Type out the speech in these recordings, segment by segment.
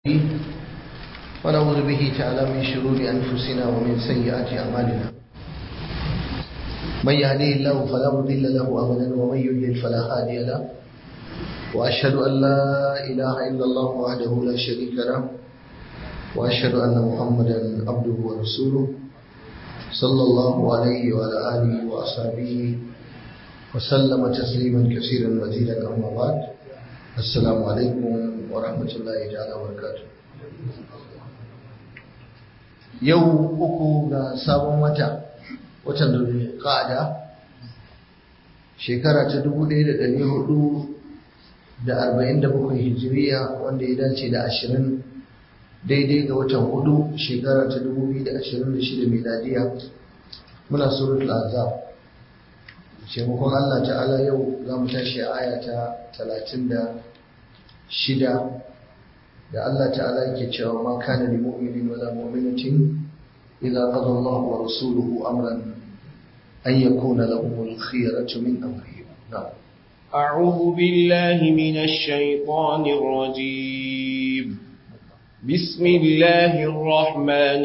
ونعوذ به تعالى من شرور أنفسنا ومن سيئات أعمالنا من يهديه الله فلا مضل له أبدا ومن يضلل فلا هادي له وأشهد أن لا إله إلا الله وحده لا شريك له وأشهد أن محمدا عبده ورسوله صلى الله عليه وعلى آله وأصحابه وسلم تسليما كثيرا مزيدا أما بعد السلام عليكم ورحمة الله تعالى وبركاته yau uku ga sabon wata watan da shekara ta dubu ɗaya da ɗari hudu da arba'in da bakwai hijiriya wanda ya dace da ashirin daidai ga watan hudu shekara ta dubu biyu da ashirin da shida miladiya muna suratul azab taimakon Allah ta'ala yau za mu tashi a aya ta talatin da shida da Allah ta'ala yake cewa ma kana li mu'minin wala mu'minatin idza qada Allah wa rasuluhu amran an yakuna lahum al-khiyaratu min amrihim na'am أعوذ بالله من الشيطان الرجيم بسم الله الرحمن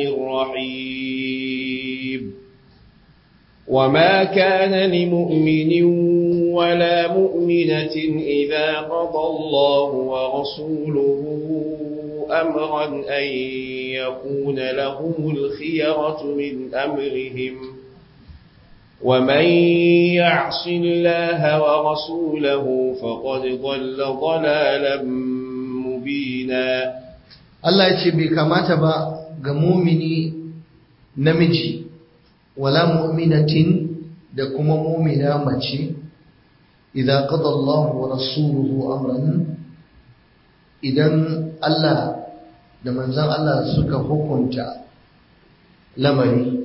الرحيم وما كان لمؤمن ولا مؤمنة إذا قضى الله ورسوله أمرا أن يكون لهم الخيرة من أمرهم ومن يعص الله ورسوله فقد ضل ضلالا مبينا Allah ya ce bai kamata ba ga mumini namiji wala mu'minatin da kuma mumina mace idan qada Allah wa rasuluhu amran idan Allah da manzon Allah suka hukunta lamari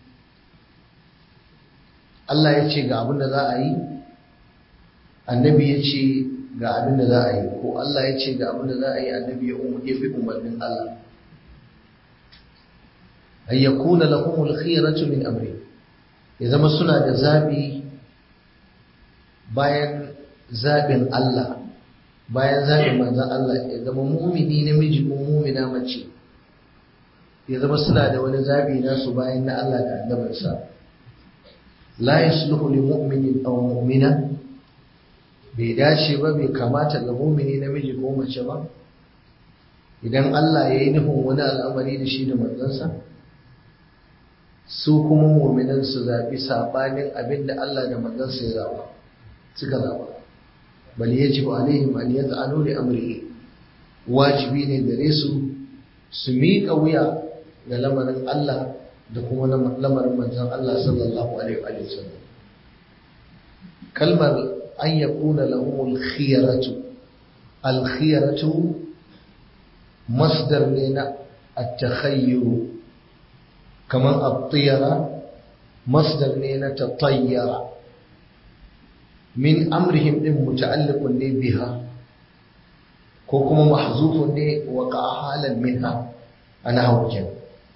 Allah ya ce ga abin da za a yi annabi ya ce ga abin da za a yi ko Allah ya ce ga abin da za a yi annabi ya bi umarnin Allah an yakuna lahumul khiyaratu min amri ya zama suna da zabi bayan zabin Allah bayan zabin manzon Allah ya zama mumini namiji ko mumina mace ya zama suna da wani zabi nasu bayan na Allah da annabinsa la yasluhu li mu'minin aw mu'mina bai dace ba bai kamata ga mumini namiji ko mace ba idan Allah ya yi nufin wani al'amari da shi da manzansa su kuma muminan su zaɓi saɓanin abin da Allah da manzansa ya zaɓa suka zaɓa bal yajibu alaihim an yaz'alu li amrihi wajibi ne gare su su miƙa wuya ga lamarin Allah da kuma lamarin manzon Allah sallallahu alaihi wa sallam kalmar an yakuna lahum al-khiyaratu al-khiyaratu masdar ne na at-takhayyur kaman at-tiyara masdar ne na tatayyara min amrihim din muta'alliqun ne biha ko kuma mahzufun ne wa halan minha ana hawkin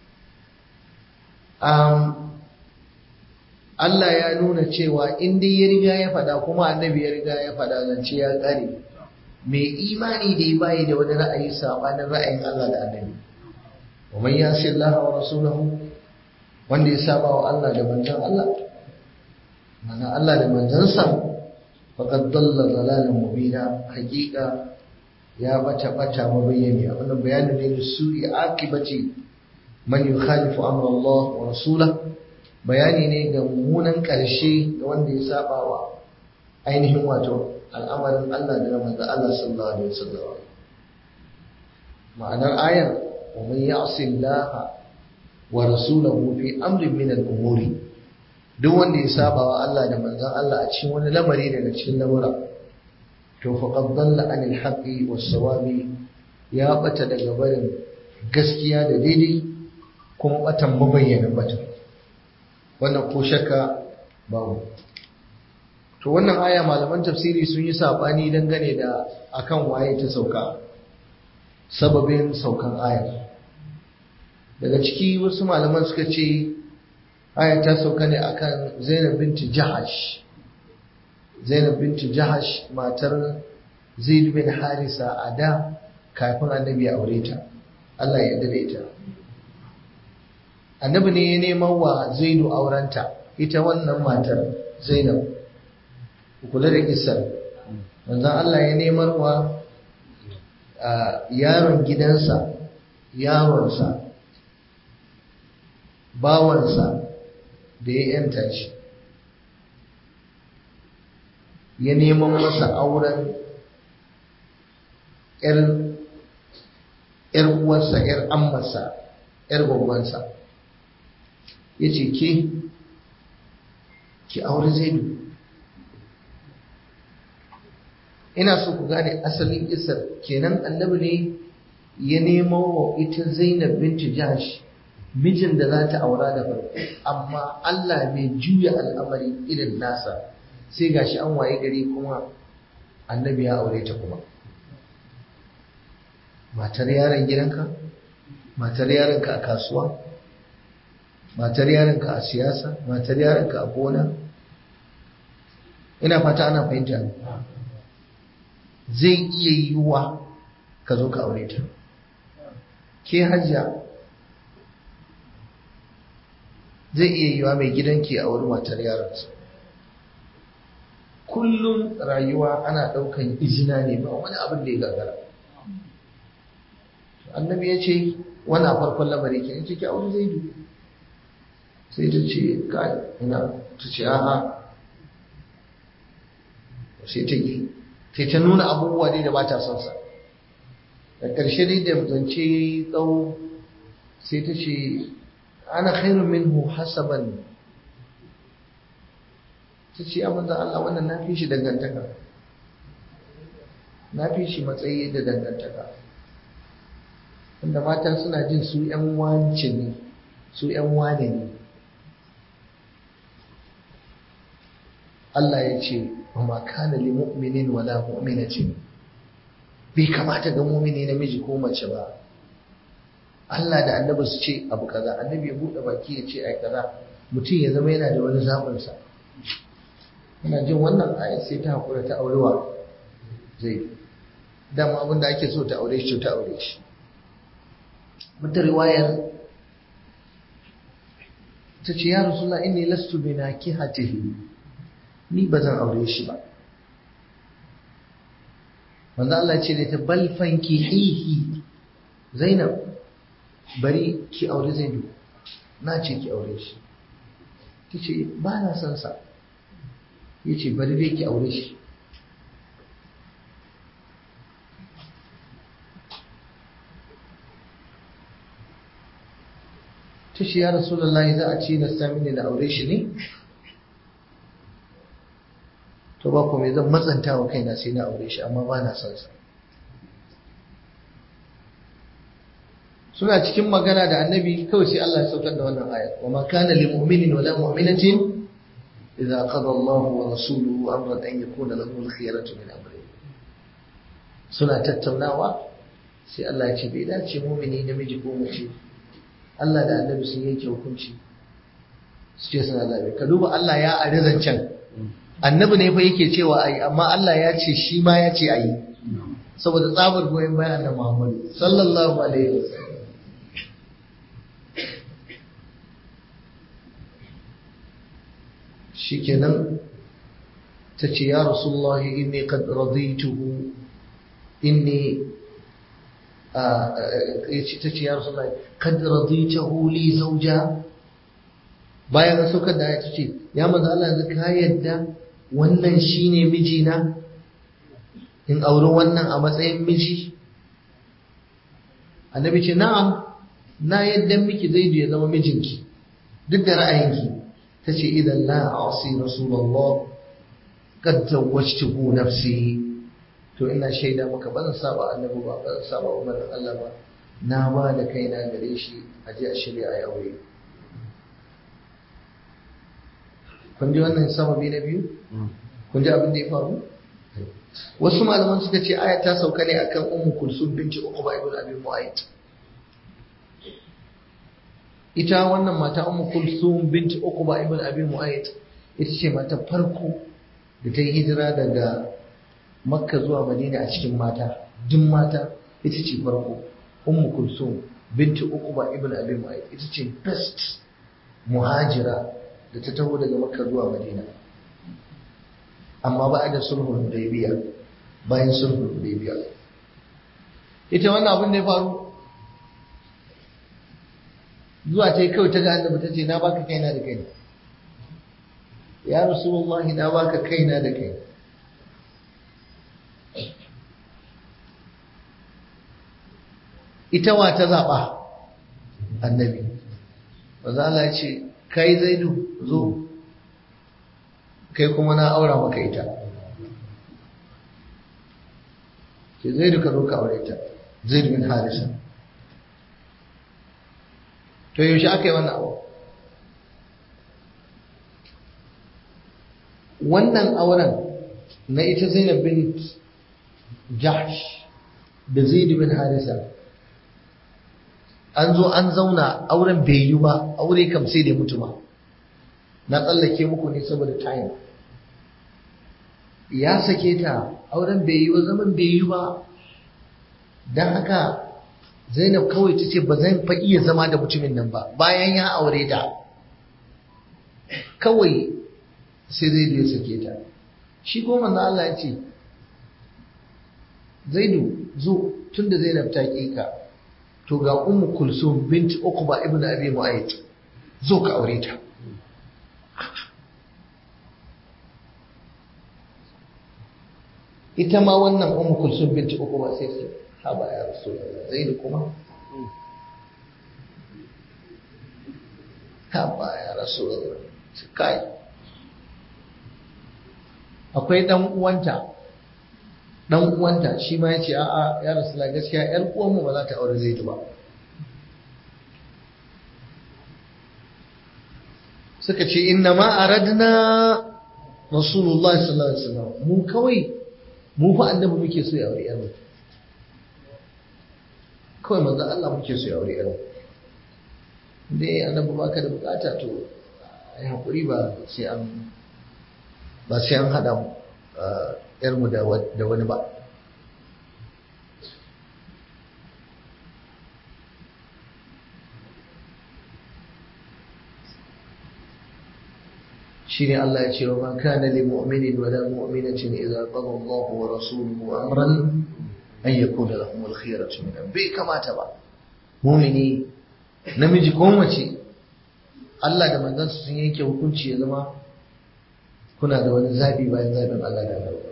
um Allah ya nuna cewa in dai ya riga ya faɗa kuma annabi ya riga ya faɗa zance ya ƙare mai imani da ya bayi da wani ra'ayi sabanin ra'ayin Allah da annabi wa man yasi Allah wa rasulahu wanda ya saba wa Allah da manzon Allah mana Allah da manzansa faqad dalla dalalan mubina haqiqa ya bata bata mabayyani wannan bayanin ne da su'i akibati man yukhalifu amra Allah wa rasulahu bayani ne ga mummunan ƙarshe ga wanda ya saba wa ainihin wato al'amarin Allah da manzo Allah sallallahu alaihi wasallam ma'anar ayar wa man ya'si Allah wa rasulahu fi amrin min al-umuri duk wanda ya saba wa Allah da manzon Allah a cikin wani lamari daga cikin lamura to faqad dalla anil haqqi was sawabi ya bata daga barin gaskiya da daidai kuma batan mabayyanin batan wannan ko shakka babu to wannan aya malaman tafsiri sun yi sabani dangane da akan waye ta sauka sababin saukan aya daga ciki wasu malaman suka ce aya ta sauka ne akan Zainab binti Jahash Zainab binti Jahash matar Zaid bin Harisa a da kafin annabi ya aure ta Allah ya yarda da ita annabi ne ya neman wa zaidu aurenta ita wannan matar zainab kula da kisar manzon Allah ya neman wa yaron gidansa yaronsa bawansa da ya yanta shi ya neman masa auren ‘yar uwarsa, ‘yar ammarsa, ‘yar gwagwansa, ya ce ke, ki aure zaidu. Ina so ku gane asalin isar kenan annabi ne ya nemo wa ita Zainab binti Jahash mijin da za ta aura da farko, amma Allah bai juya al'amari irin nasa sai gashi an waye gari kuma annabi ya aure ta kuma. matar yaron gidanka matar yaronka a kasuwa matar yaronka a siyasa matar yaronka a gona ina fata ana fahimta zai iya yiwuwa ka zo ka aure ta ke hajiya zai iya yiwuwa mai gidanki a wuri matar yaronsa kullum rayuwa ana ɗaukan izina ne ba wani abin da ya gagara annabi ya ce wani a farkon lamari ke ce ki aure zai du sai ta ce ka ina ta ce a'a sai ta yi sai ta nuna abubuwa dai da ba ta son sa da ƙarshe dai da zance tsawo sai ta ce ana khairun minhu hasaban ta ce ya manzan Allah wannan na fi shi dangantaka na fi shi matsayi da dangantaka wanda mata suna jin su ‘yan wance ne su ‘yan wane ne Allah ya ce wa ma kana li mu'minin wala mu'minatin bai kamata ga mu'mini namiji ko mace ba Allah da annabi su ce abu kaza annabi ya buɗe baki ya ce ai kaza mutum ya zama yana da wani zaɓin sa ina jin wannan ayat sai ta hakura ta aurewa zai dama abin da ake so ta aure shi ta aure shi wata riwayar ta ce ya rasula inni lastu bi nakihatihi ni ba zan aure shi ba manzo Allah ce da ta bal fankihihi Zainab bari ki aure Zaidu na ce ki aure shi tace ba na son sa yace bari dai ki aure shi ta ce ya rasulullahi za a ci na sami da aure shi ne to ba kuma zan matsanta wa kaina sai na aure shi amma ba na son sa suna cikin magana da annabi kawai sai Allah ya saukar da wannan ayat wa ma kana lil mu'minin wa la mu'minatin idza qada Allah wa rasuluhu amran an yakuna lahu al-khiyaratu min amri suna tattaunawa sai Allah ya ce bai dace mu'mini namiji ko mace Allah da annabi sun yanke hukunci su ce suna zabe ka duba Allah ya ari zancen annabi ne fa yake cewa ayi amma Allah ya ce shi ma ya ce ayi saboda tsabar goyon bayan annabi Muhammad sallallahu alaihi wasallam shikenan ta ce ya rasulullah inni qad radituhu inni ta ce ya rasulullah qad radituhu li zawja bayan an saukar da ta ce ya manzo Allah yanzu ka yadda wannan shine mijina in auri wannan a matsayin miji annabi ce na'am na yadda miki zai ya zama mijinki duk da ra'ayinki ta ce idan la asi rasulullah kad zawwajtuhu nafsi to ina shaida maka ba zan saba annabi ba ba zan saba umarin Allah ba na ba da kaina gare shi a je a shirya a aure kun ji wannan sababi na biyu kun ji abin da ya faru wasu malaman suka ce aya ta sauka ne akan ummu kulsum binti uqba ibn abi mu'ayt ita wannan mata ummu kulsum binti uqba ibn abi mu'ayt ita ce mata farko da ta yi hijira daga makka zuwa madina a cikin mata duk mata ita ce farko ummu kulsum binti uquba ibn abi mu'ayyid ita ce best muhajira da ta taho daga makka zuwa madina amma ba da sulhul hudaybiya bayan sulhul hudaybiya ita wannan abin da ya faru zuwa ta yi kawai ta ga annabi ta ce na baka kaina da kai ya rasulullahi na baka kaina da kai ita wa ta zaɓa annabi maza Allah ya ce kai zaidu zo kai kuma na aura maka ita ke zaidu ka zo ka aure ta zaidu bin harisa to yaushe aka yi wannan abu wannan auren na ita zainab bin jahsh da zaidu bin harisa an zo an zauna auren bai yi ba aure kam sai da mutu ba na tsallake muku ne saboda time ya sake ta auren bai yi ba zaman bai yi ba don haka zainab kawai ta ce ba zan fa iya zama da mutumin nan ba bayan ya aure ta kawai sai zai ya sake ta shi goma na Allah ya ce zaidu zo tun da zainab ta ƙi ka to ga ummu kulsum bint uqba ibn abi mu'ayyid zo ka aure ta ita ma wannan ummu kulsum bint uqba sai ce haba ya rasulullah zaid kuma haba ya rasulullah kai akwai dan uwanta dan uwanta shi ma yace a'a ya rasula gaskiya yar uwan mu ba za ta aure zaidu ba suka ce inna ma aradna rasulullah sallallahu alaihi wasallam mu kawai mu fa annabi muke so ya aure yar kawai manzo Allah muke so ya aure yar dai annabi baka da bukata to ai hakuri ba sai an ba sai an hada mu yarmu da wani ba shi ne Allah ya ce wa ma kana li mu'minin wa la mu'minatin idza qada Allahu wa rasuluhu amran an yakuna lahum al-khiyaratu min bai kamata ba mu'mini namiji ko mace Allah da manzansa sun yanke hukunci ya zama kuna da wani zabi bayan zabin Allah da Allah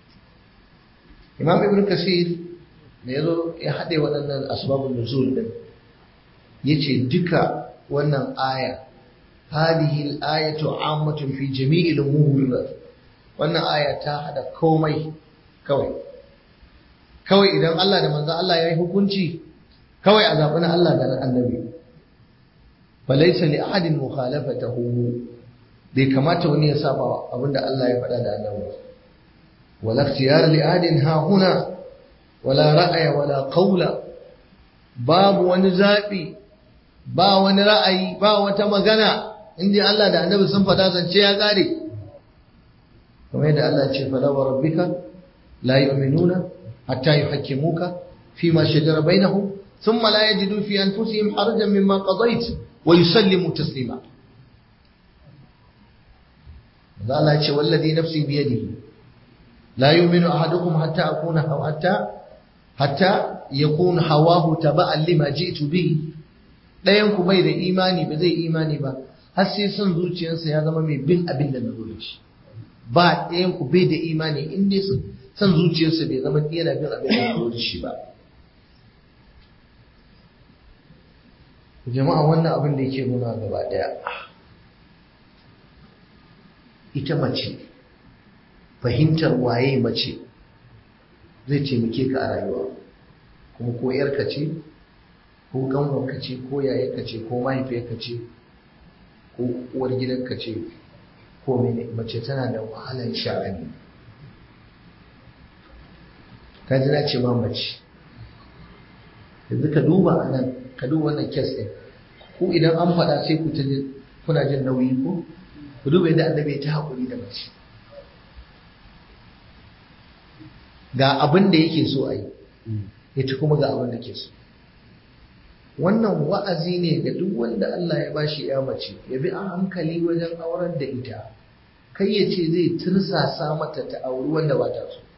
imam ibn kasir da ya zo ya haɗe waɗannan asbabun nuzul din yace duka wannan aya hadhihi al-ayatu ammatun fi jami'il umur wannan aya ta hada komai kawai kawai idan Allah da manzon Allah ya yi hukunci kawai a zaɓi na Allah da na annabi falaysa li ahadin mukhalafatahu bai kamata wani ya saba abinda Allah ya faɗa da annabi wala ikhtiyar li ahadin ha huna wala ra'aya wala qawla babu wani zabi ba wani ra'ayi ba wata magana inda Allah da annabi sun faɗa zance ya kare kamar yadda Allah ya ce fala wa rabbika la yu'minuna hatta yuhakkimuka fima shajara bainahum thumma la yajidu fi anfusihim harajan mimma qadayt wa yusallimu taslima Allah ya ce wallazi nafsi biyadihi la yu'minu ahadukum hatta akuna hatta hatta yakun hawahu taba'an lima ji'tu bihi dayan ku bai da imani ba zai imani ba har sai son zuciyarsa ya zama mai bin abin da na zo shi ba dayan ku bai da imani in dai son zuciyarsa bai zama yana bin abin da na zo shi ba jama'a wannan abin da yake nuna gaba daya ita mace fahimtar waye mace zai taimake ka a rayuwa kuma ko yarka ce ko ganwarka ce ko yayarka ce ko mahaifiyarka ce ko uwar gidanka ce ko mene mace tana da wahalar sha'ani ka ji na ce ma mace yanzu ka duba a nan ka duba wannan kes ɗin ku idan an faɗa sai ku ta kuna jin nauyi ko ku duba yadda annabi ya ta haƙuri da mace ga abin da yake so a yi ita kuma ga abin da ke so wannan wa'azi ne ga duk wanda Allah ya bashi ya mace ya bi a hankali wajen aurar da ita kai ya ce zai tirsasa mata ta auri wanda ba ta so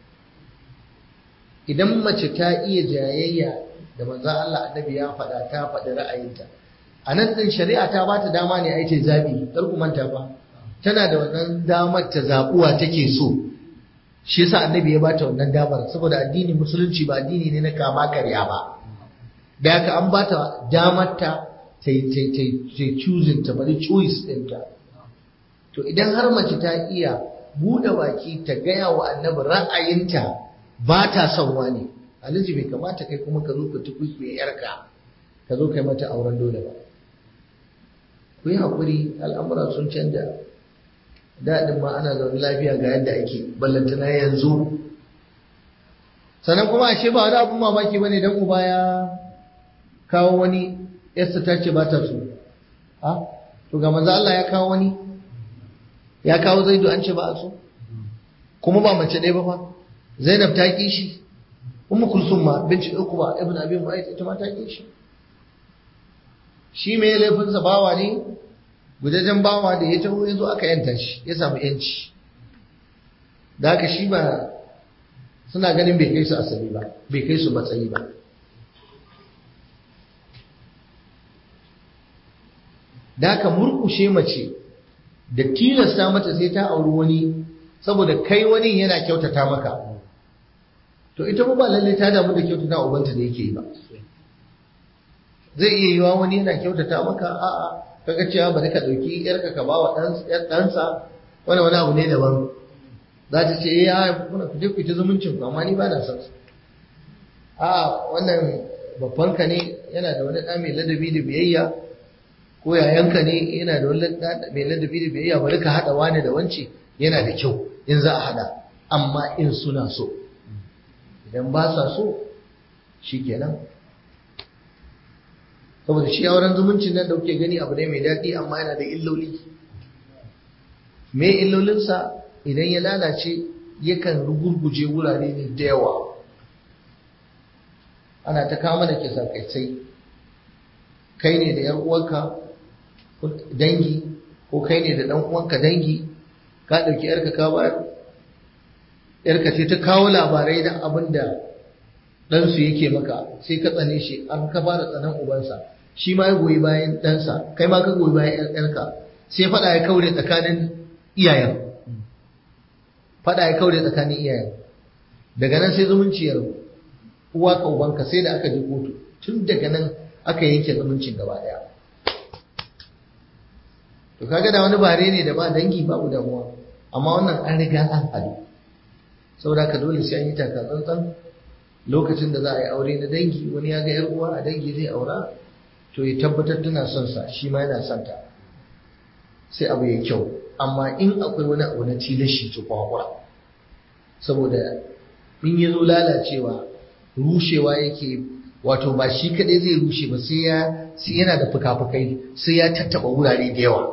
idan mace ta iya jayayya da manzan Allah annabi ya faɗa ta faɗi ra'ayinta a nan ɗin shari'a ta ba ta dama ne a yi zaɓi kar ku manta ba tana da wannan damar ta zaɓuwa take so shi yasa annabi ya ba ta wannan damar saboda addini musulunci ba addini ne na kama karya ba da haka an ba ta damar ta ta choosing ta bari choice ɗinta to idan har mace ta iya buɗe baki ta gaya wa annabi ra'ayinta ba ta son wani alhaji bai kamata kai kuma ka zo ka tukuikuye yarka ka zo kai mata auren dole ba ku yi haƙuri al'amura sun canja daɗin ma ana zaune lafiya ga yadda ake ballantana yanzu sannan kuma ashe ba wani abin mamaki ba ne don uba ya kawo wani yarsa ta ce ba ta so ha to ga manzo Allah ya kawo wani ya kawo zaidu an ce ba a so kuma ba mace ɗaya ba fa zainab ta ƙi shi ummu kulsum ma binci ukuba ibn abi mu'ayyid ita ma ta ƙi shi shi mai laifinsa bawa ne gudajen bawa da ya taho ya zo aka yanta shi ya samu yanci da haka shi ba suna ganin bai kai su asali ba bai kai su matsayi ba da haka murkushe mace da tilasta mata sai ta auri wani saboda kai wani yana kyautata maka to ita ba lalle ta damu da kyautata ubanta da yake yi ba zai iya yiwa wani yana kyautata maka a'a kaga cewa bari ka dauki yarka ka bawa ɗansa wani wani abu ne daban za ta ce ya kuna ku je ku ta zumuncin ku amma ni ba na son su a wannan babban ka ne yana da wani ɗa mai ladabi da biyayya ko yayanka ne yana da wani ɗa mai ladabi da biyayya bari ka haɗa wani da wance yana da kyau in za a haɗa amma in suna so idan ba sa so shikenan saboda shi auren zumuncin nan da kuke gani abu ne mai daɗi amma yana da illoli me illolinsa idan ya lalace yakan rugurguje wurare ne da yawa ana ta kama da kisa kai kai ne da 'yan uwanka dangi ko kai ne da ɗan uwanka dangi ka ɗauki yarka ka bayar yarka sai ta kawo labarai da abin da ɗansu yake maka sai ka tsane shi an ka fara tsanan ubansa shi ma ya goyi bayan ɗansa kai ma ka goyi bayan ‘yarka sai faɗa ya kaure tsakanin iyayen faɗa ya kaure tsakanin iyayen daga nan sai zumunci ya rabu uwa ka ubanka sai da aka je kotu tun daga nan aka yanke zumuncin gaba ɗaya to kaga da wani bare ne da ba dangi babu damuwa amma wannan an riga an hadu saboda ka dole sai an yi taka tsantsan lokacin da za a yi aure na dangi wani ya ga 'yar uwa a dangi zai aura to ya tabbatar tana son sa shi ma yana son ta sai abu ya kyau amma in akwai wani abu na tilashi to kwakwa saboda in ya zo lalacewa rushewa yake wato ba shi kadai zai rushe ba sai ya sai yana da fuka-fukai sai ya tattaba wurare da yawa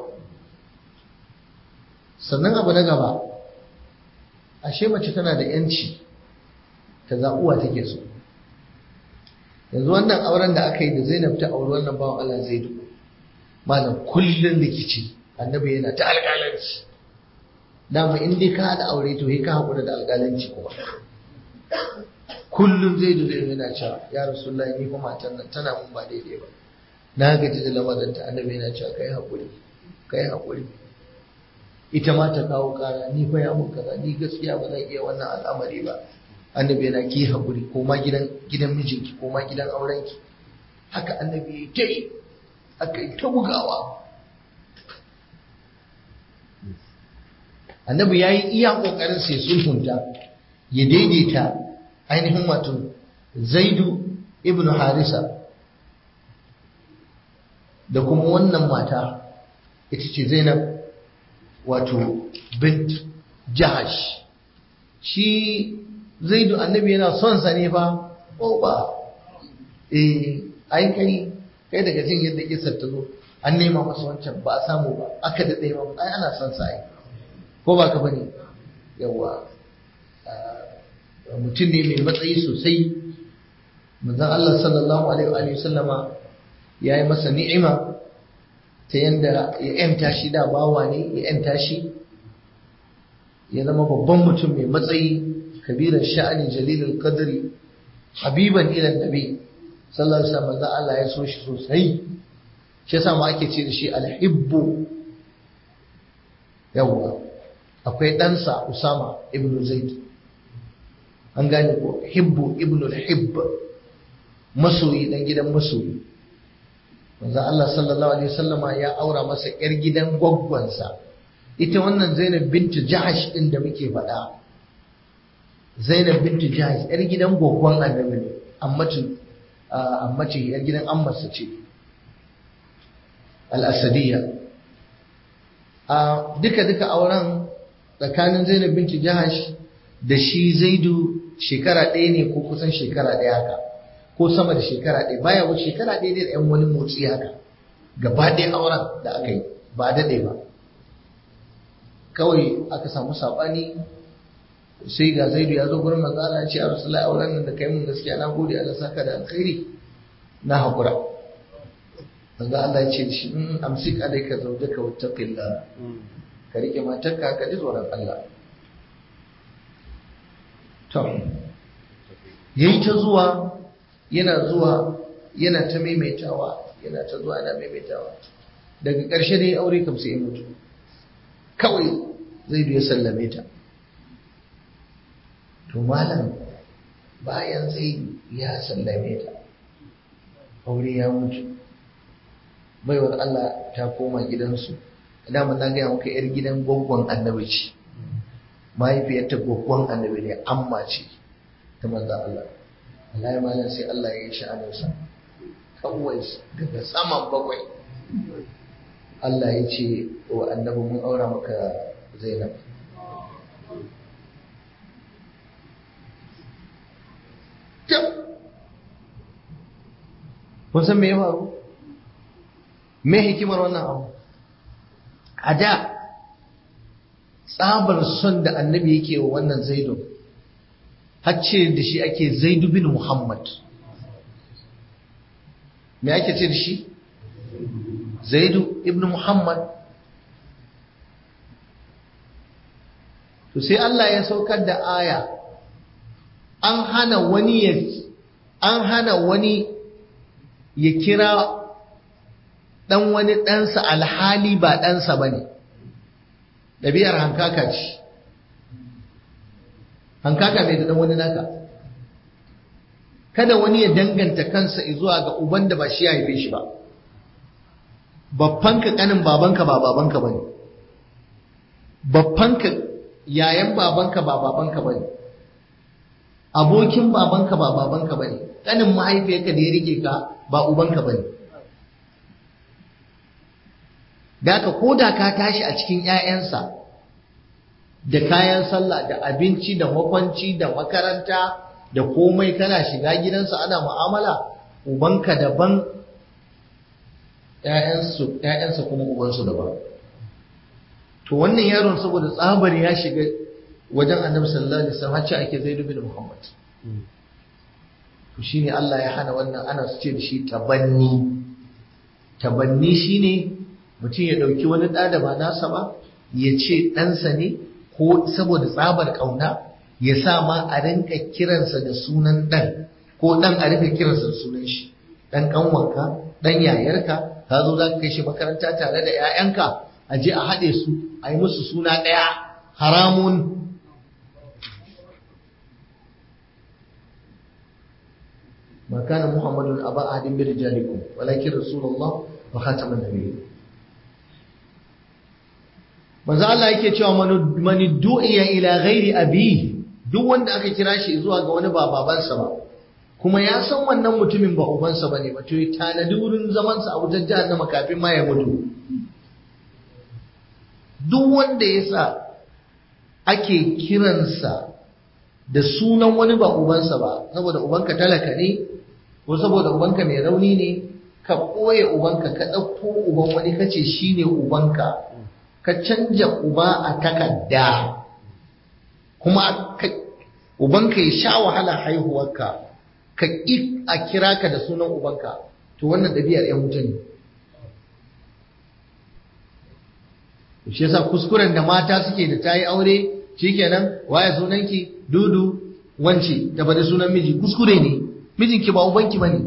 sannan abu na gaba ashe mace tana da yanci ta zaɓuwa take so yanzu wannan auren da aka yi da zainab ta auri wannan bawan Allah zaidu malam kullum rikici annabi yana ta alƙalanci dama in dai ka haɗa aure to ka haƙura da alƙalanci kuma kullum zaidu zai yana cewa ya rasulullahi ni kuma matan nan tana mun ba daidai ba na gaji da lamarinta annabi yana cewa kai haƙuri kai haƙuri ita ma ta kawo ƙara ni fa ya mun kaza ni gaskiya ba zan iya wannan al'amari ba annabi yana ki haƙuri ko ma gidan gidan mijinki ko ma gidan aurenki haka annabi ya ta yi aka yi ta bugawa annabi ya yi iya ƙoƙarin sai sulhunta ya daidaita ainihin wato zaidu ibn harisa da kuma wannan mata ita ce zainab wato bint jahash shi zaidu annabi yana son sa ne fa ko ba eh ai kai kai daga jin yadda kisar ta zo an nema masa wancan ba a samu ba aka da ɗaya ba ai ana son sa ai ko ba ka bane yawa mutum ne mai matsayi sosai manzon Allah sallallahu alaihi wa sallama ya yi masa ni'ima ta yanda ya yanta shi da bawa ne ya yanta shi ya zama babban mutum mai matsayi kabiran sha'ani jalilul qadri habiban ila nabi sallallahu alaihi wasallam manzon Allah ya so shi sosai shi yasa ma ake ce da shi alhibbu yawwa akwai ɗansa Usama ibn Zaid an gane ko hibbu ibn al-hibb masoyi dan gidan masoyi manzo Allah sallallahu alaihi wasallama ya aura masa yar gidan gwaggwansa ita wannan Zainab bintu Jahash din da muke faɗa Zainab bintu Jahash yar gidan gwaggwan Annabi ne amma ce amma ce yar gidan ammarsa ce al-Asadiyya a duka duka auren tsakanin Zainab bintu Jahash da shi Zaidu shekara ɗaya ne ko kusan shekara ɗaya haka ko sama da shekara ɗaya baya wuce shekara ɗaya da ɗan wani motsi haka gaba ɗaya auren da aka yi ba daɗe ba kawai aka samu saɓani sai ga zaidu ya zo gurin manzo Allah ya ce a rasulullahi auren nan da kai mun gaskiya na gode Allah saka da alkhairi na haƙura manzo Allah ya ce shi in amsik alayka zawjaka wattaqillah ka rike matarka ka ji tsoron Allah to yayi ta zuwa yana zuwa yana ta maimaitawa yana ta zuwa yana maimaitawa daga ƙarshe dai aure kam sai ya mutu kawai zai ya sallame ta to malam bayan zai ya sallame ta aure ya mutu baiwar Allah ta koma gidansu dama na gaya maka yar gidan gwaggon annabi ce mahaifiyarta gwaggon annabi ne amma ce ta manzo Allah Allah ya malam sai Allah ya yi sha'aninsa kawai daga saman bakwai Allah ya ce wa annabi mun aura maka Zainab kun san me ya faru me hikimar wannan abu a da tsabar son da annabi yake wa wannan zaidun hacce da shi ake zaidu bin muhammad me ake ce da shi zaidu ibn muhammad to sai Allah ya saukar da aya an hana wani ya an hana wani ya kira dan wani ɗansa alhali ba ɗansa ba ne ɗabi'ar hankaka ce hankaka mai da ɗan wani naka kada wani ya danganta kansa zuwa ga uban da ba shi ya haife shi ba babbanka ƙanin babanka ba babanka ba ne babbanka yayan babanka ba babanka ba ne abokin babanka ba babanka ba ne ƙanin mahaifiyarka da ya rike ka ba ubanka ba ne da ka koda ka tashi a cikin 'ya'yansa da kayan sallah da abinci da makwanci da makaranta da komai kana shiga gidansa ana mu'amala ubanka daban ‘ya'yansa kuma ubansu daban to wannan yaron saboda tsabar ya shiga wajen annabi sallallahu alaihi wasallam hacce ake zaidu bin muhammad to shine Allah ya hana wannan ana su ce da shi tabanni tabanni shine mutum ya ɗauki wani ɗa da ba nasa ba ya ce ɗansa ne ko saboda tsabar ƙauna ya sa ma a rinka kiransa da sunan ɗan ko ɗan a rinka kiransa da sunan shi ɗan ƙanwanka ɗan yayarka ka zo za ka kai shi makaranta tare da 'ya'yanka a je a haɗe su a yi musu suna ɗaya haramun ما كان محمد أبا أحد من رجالكم ولكن رسول الله وخاتم النبيين manzo Allah yake cewa man du'iya ila ghairi abihi duk wanda aka kira shi zuwa ga wani ba babansa ba kuma ya san wannan mutumin ba ubansa bane ba to ya tanadi wurin zaman sa a wajen jahannama kafin ma ya mutu duk wanda ya sa ake kiransa da sunan wani ba ubansa ba saboda ubanka talaka ne ko saboda ubanka mai rauni ne ka ɓoye ubanka ka ɗauko uban wani kace shine ubanka ka canja uba a takarda kuma ubanka ya sha wahala haihuwarka ka ƙi a kira ka da sunan ubanka to wannan ɗabi'ar ‘yan wuta ne shi yasa kuskuren da mata suke da ta yi aure shikenan waye sunanki dudu wance da bada sunan miji kuskure ne mijinki ba ubanki bane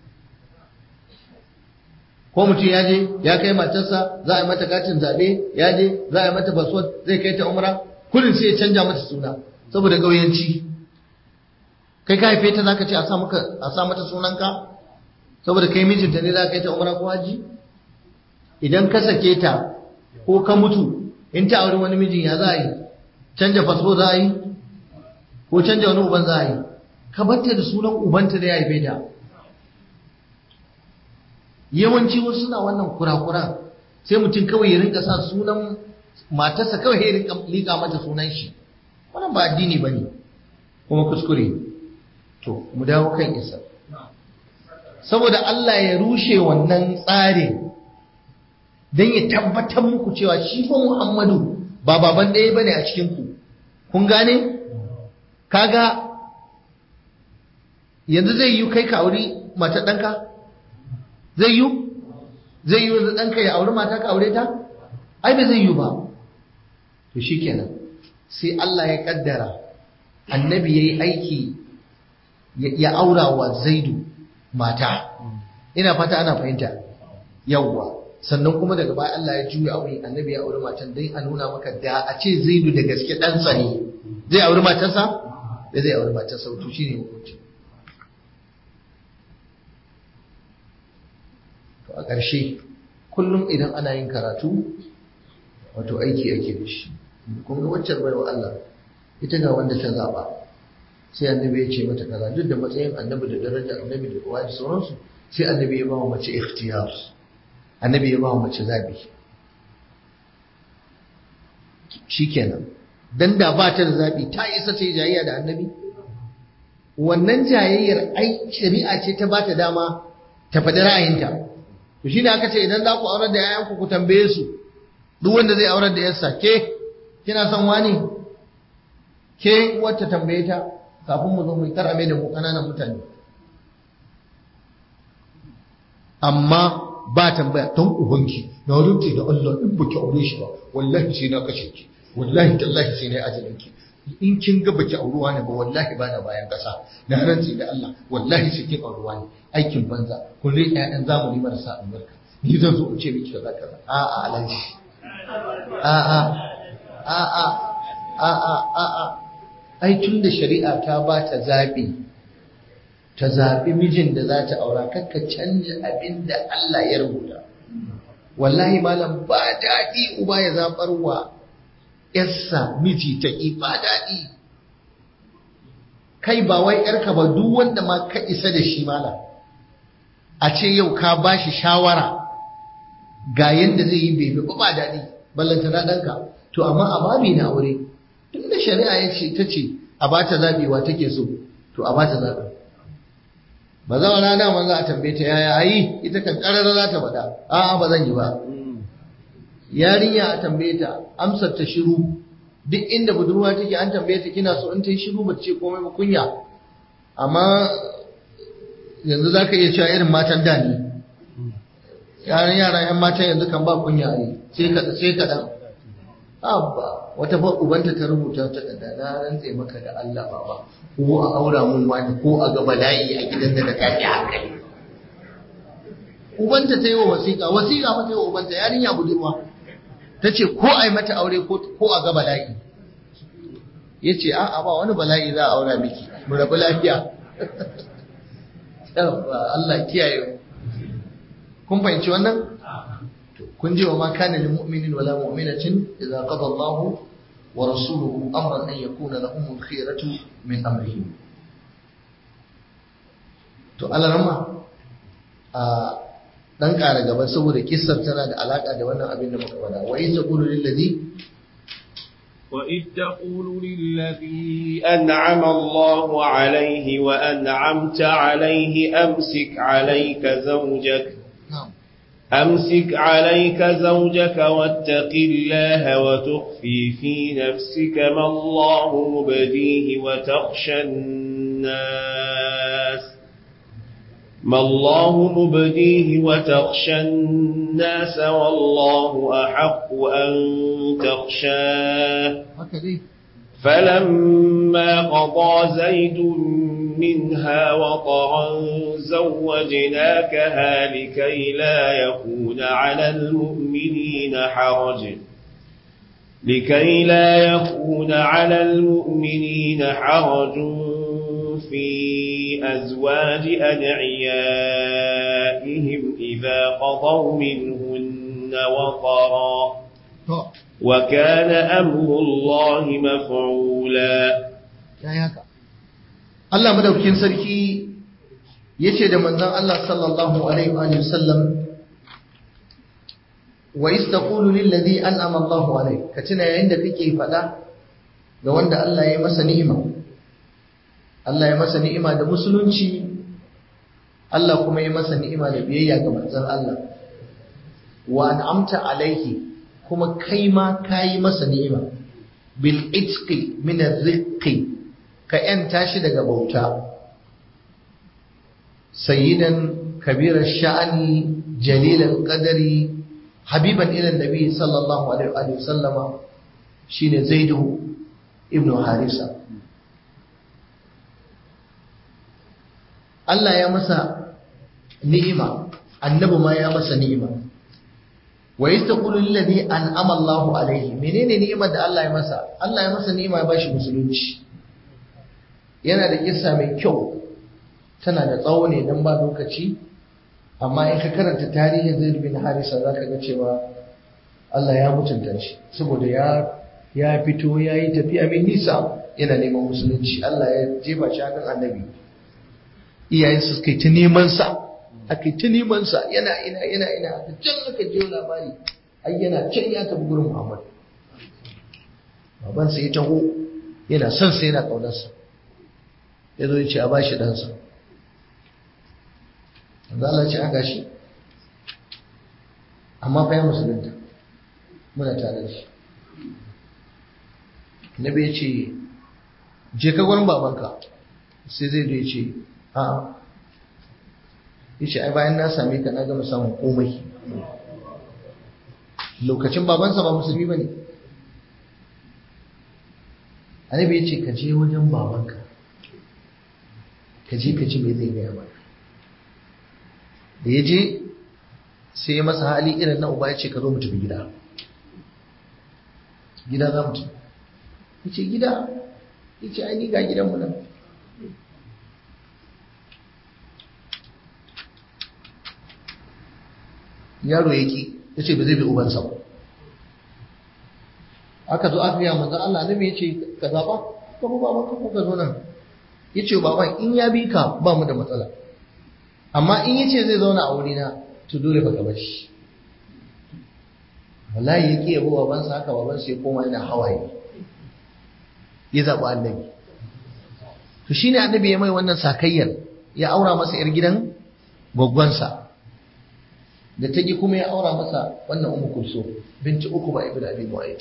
ko mutum ya je ya kai matarsa za a yi mata katin zaɓe ya je za a yi mata baswad zai kai ta umra kullum sai ya canja mata suna saboda gauyanci kai ka haife ta zaka ce a sa maka a sa mata sunanka saboda kai mijinta ne za ka kai ta umra ko haji idan ka sake ta ko ka mutu in ta auri wani mijin ya za a yi canja fasfo za a yi ko canja wani uban za a yi ka batta da sunan ubanta da ya haife ta yawanci wasu suna wannan kura-kura sai mutum kawai ya rinka sa sunan matarsa kawai ya rinka liƙa mata sunan shi wannan ba addini ba ne kuma kuskure to mu dawo kan isa saboda Allah ya rushe wannan tsarin don ya tabbatar muku cewa shi fa Muhammadu ba baban ɗaya bane a cikin ku kun gane kaga yanzu zai yi kai ka auri mata ɗanka zai yi zai yi yanzu ɗanka ya auri mata ka aure ta ai ba zai yi ba to shikenan sai Allah ya kaddara annabi yayi aiki ya aura wa zaidu mata ina fata ana fahimta yawwa sannan kuma daga baya Allah ya juya aure annabi ya auri matan dai a nuna maka da a ce zaidu da gaske ɗansa ne zai auri matarsa da zai auri matarsa to shine hukunci to a ƙarshe kullum idan ana yin karatu wato aiki ake da shi kun ga waccan baiwa Allah ita ga wanda ta zaba sai annabi ya ce mata kaza duk da matsayin annabi da daraja annabi da kowa da sauransu sai annabi ya ba wa mace ikhtiyar annabi ya ba wa mace zabi shikenan dan da ba ta da zabi ta isa ce jayayya da annabi wannan jayayyar ai shari'a ce ta ba ta dama ta faɗi ra'ayinta to shine aka ce idan za ku aurar da yayanku ku tambaye su duk wanda zai aurar da yarsa ke kina son wani ke wacce tambaye ta kafin mu zo mu karame da mu kananan mutane amma ba tambaya don ubanki na rute da Allah in baki aure shi ba wallahi sai na kashe ki wallahi tallahi sai na ajalin ki in kin ga baki auruwa ne ba wallahi ba na bayan kasa na rantsi da Allah wallahi sai kin auruwa ne aikin banza kun rike ƴaƴan zamani marasa albarka ni zan zo in ce miki kaza kaza a a alaji a a a a a a a a ai tun da shari'a ta ba ta zaɓi ta zaɓi mijin da za ta aura kakka canja abin da Allah ya rubuta wallahi malam ba daɗi uba ya zaɓar wa ‘yarsa miji ta ƙi ba daɗi kai ba wai ‘yarka ba duk wanda ma ka isa da shi malam a ce yau ka ba shi shawara ga yadda zai yi bebe ba ba daɗi ballanta na ɗanka to amma a babi na aure tun da shari'a ya ce ta ce a ba ta zaɓewa take so to a ba ta zaɓe ba za a rana man za a tambaye ta yaya ayi ita kan ƙarara za ta faɗa a'a ba zan yi ba yarinya a tambaye ta amsar ta shiru duk inda budurwa take an tambaye ta kina so in ta yi shiru ba ce komai ba kunya amma yanzu za ka iya cewa irin matan da ne yaran yara yan matan yanzu kan ba kunya ne sai ka sai kaɗan abba wata fa ubanta ta rubuta ta da na rantse maka da Allah baba ko a aura mun wani ko a ga bala'i a gidan da ta fi hankali ubanta ta yi wa wasiƙa wasiƙa fa ta yi wa ubanta yarinya budurwa ta ce ko a yi mata aure ko a ga bala'i ya ce a'a ba wani bala'i za a aura miki mu rabu lafiya Allah kiyaye kun fahimci wannan kun ji wa ma kana lil mu'minin wala mu'minatin idza qada Allahu wa rasuluhu amran an yakuna lahum al-khiyaratu min amrihim to Allah rama a dan ƙara gaba saboda kissar tana da alaka da wannan abin da muka faɗa wa in taqulu lil ladhi وإذ تقول للذي أنعم الله عليه وأنعمت عليه أمسك عليك زوجك na'am أمسك عليك زوجك واتق الله وتخفي في نفسك ما الله مبديه وتخشى الناس ما الله مبديه وتخشى الناس والله أحق أن تخشاه haka dai فلما قضى زيد منها وطرا زوجناكها لكي لا يكون على المؤمنين حرج لكي لا يكون على المؤمنين حرج في أزواج أدعيائهم إذا قضوا منهن وطرا to وكان أمر الله مفعولا yayi haka Allah madaukakin sarki yace da manzon Allah sallallahu alaihi wa alihi wasallam wa istaqulu lil ladhi an'ama Allahu alaihi ka tuna yayin da kake fada ga wanda Allah ya yi masa ni'ima Allah ya masa ni'ima da musulunci Allah kuma ya masa ni'ima da biyayya ga manzon Allah wa an'amta alaihi kuma kai ma kayi masa ni'ima bil itqi min ar-riqqi ka yanta shi daga bauta sayyidan kabira sha'ani jalilal qadari habiban ila nabi sallallahu alaihi wa sallama shine zaidu ibnu harisa Allah ya masa ni'ima annabi ma ya masa ni'ima wa yastaqulu alladhi an'ama Allahu alaihi menene ni'imar da Allah ya masa Allah ya masa ni'ima ya bashi musulunci yana da kissa mai kyau tana da tsawo ne dan ba lokaci amma in ka karanta tarihin Zaid bin Harisa zaka ga cewa Allah ya mutunta shi saboda ya ya fito ya yi tafiya mai nisa yana neman musulunci Allah ya jefa shi hannun annabi iyayensa suka yi ta neman sa aka yi ta neman sa yana ina yana ina aka can aka je labari ai yana can ya tafi gurin Muhammad baban sa ya taho yana son sa yana kaunar sa ya zo ya ce a bashi dan sa Allah ya ce aka shi amma fa ya musulunta muna tare da shi Nabi ya ce je ka gurin babanka sai zai ya ce a'a yace ai bayan na same ka na gama samun komai lokacin babansa ba musulmi bane annabi yace ka je wajen babanka ka je ka ci me zai gaya maka da ya je sai ya masa hali irin na uba ya ce ka zo mu tafi gida gida za mu tafi ya ce gida ya ce ai ni ga gidanmu nan yaro ya ki ya ce ba zai bi ubansa ba aka zo aka yi manzan Allah nabi ya ce ka zaɓa ka bu baban ka ko ka zo nan ya ce baban in ya bi ka ba mu da matsala amma in ya ce zai zauna a wurina to dole ba ka bar shi wallahi ya ki yabo babansa haka babansa ya koma yana hawaye ya zaɓi annabi to shine annabi ya mai wannan sakayyar ya aura masa yar gidan gwaggwansa da ta ji kuma ya aura masa wannan umu kulso binci uku ba ibnu abi mu'ayyid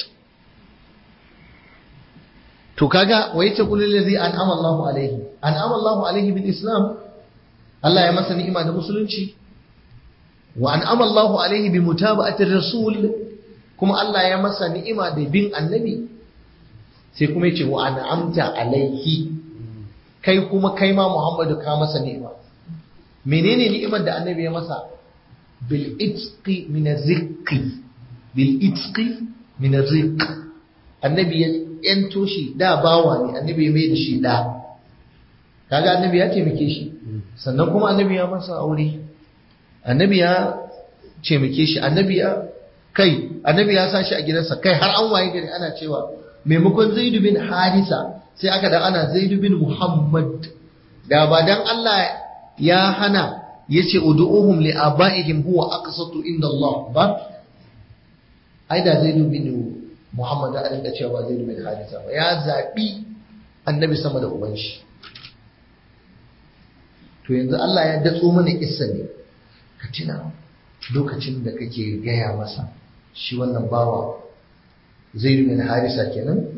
to kaga wa yace kullu allazi an'ama Allahu alaihi an'ama Allahu alaihi bil islam Allah ya masa ni'ima da musulunci wa an'ama Allahu alaihi bi mutaba'ati rasul kuma Allah ya masa ni'ima da bin annabi sai kuma yace wa an'amta alaihi kai kuma kai ma Muhammadu ka masa ni'ima menene ni'imar da annabi ya masa بالإتق من الرق بالإتق من الرق annabi ya yanto shi da bawa ne annabi ya mai da shi da kaga annabi ya taimake shi sannan kuma annabi ya masa aure annabi ya taimake shi annabi ya kai annabi ya sa shi a gidansa kai har an waye gari ana cewa maimakon zaidu bin harisa sai aka da ana zaidu bin muhammad da ba dan Allah ya hana yace ud'uhum li abaihim huwa aqsatu inda Allah ba ai da zai dubi ne Muhammad da rinka cewa ba zai dubi hadisa ba ya zabi annabi sama da uban shi to yanzu Allah ya datso mana kissa ne ka tuna lokacin da kake gaya masa shi wannan bawa zai dubi harisa kenan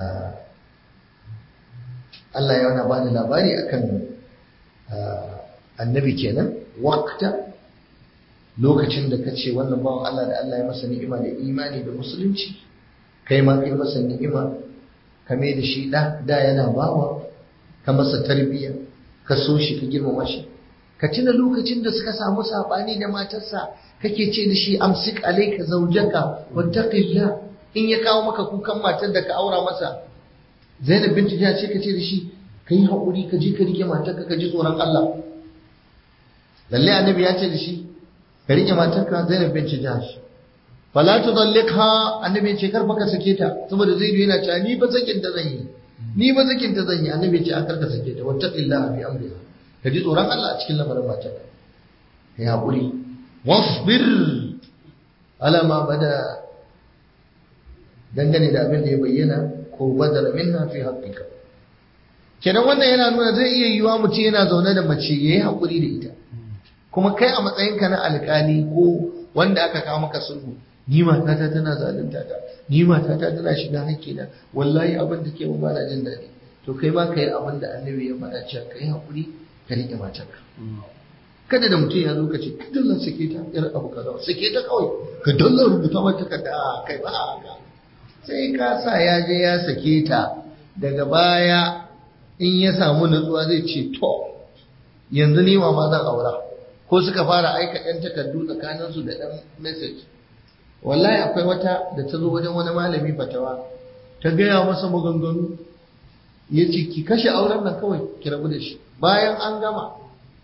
Allah ya wani bani labari akan annabi kenan waqta lokacin da kace wannan bawan Allah da Allah ya masa ni'ima da imani da musulunci kai ma kai masa ni'ima ka mai da shi da da yana bawa ka masa tarbiyya ka so shi ka girmama shi ka tuna lokacin da suka samu sabani da matarsa kake ce da shi amsik alayka zawjaka wattaqillah in ya kawo maka kukan matar da ka aura masa Zainab binti Jahsh ce kace da shi kai haƙuri ka je ka rike matarka ka ji tsoron Allah lalle annabi ya ce da shi ka rike matarka Zainab binti Jahsh fala tudallikha annabi ya ce karfa ka sake ta saboda Zaidu yana cewa ni ba sakin ta zan yi ni ba sakin ta zan yi annabi ya ce a karka sake ta wattaqillaha bi amriha ka ji tsoron Allah a cikin lamarin matarka kai haƙuri wasbir ala ma bada dangane da abin da ya bayyana ko badara minha fi haqqika kenan wannan yana nuna zai iya yiwa mutum yana zaune da mace yayi hakuri da ita kuma kai a matsayinka na alƙali ko wanda aka kawo maka sulhu ni matata tana zalunta ta ni matata tana shiga hakkina wallahi abin da ke ba na jin daɗi to kai ma kai abin da annabi ya faɗa cewa kai hakuri ka rike matarka kada da mutum ya zo ka ce ka dallar sake ta yar abu kaza sake ta kawai ka dallar rubuta mata ka da kai ba haka sai ka sa ya je ya sake ta daga baya in ya samu nutsuwa zai ce to yanzu ni ma zan aura ko suka fara aika ɗan takardu tsakaninsu da ɗan message wallahi akwai wata da ta zo wajen wani malami fatawa ta gaya masa maganganu ya ce ki kashe auren nan kawai ki rabu da shi bayan an gama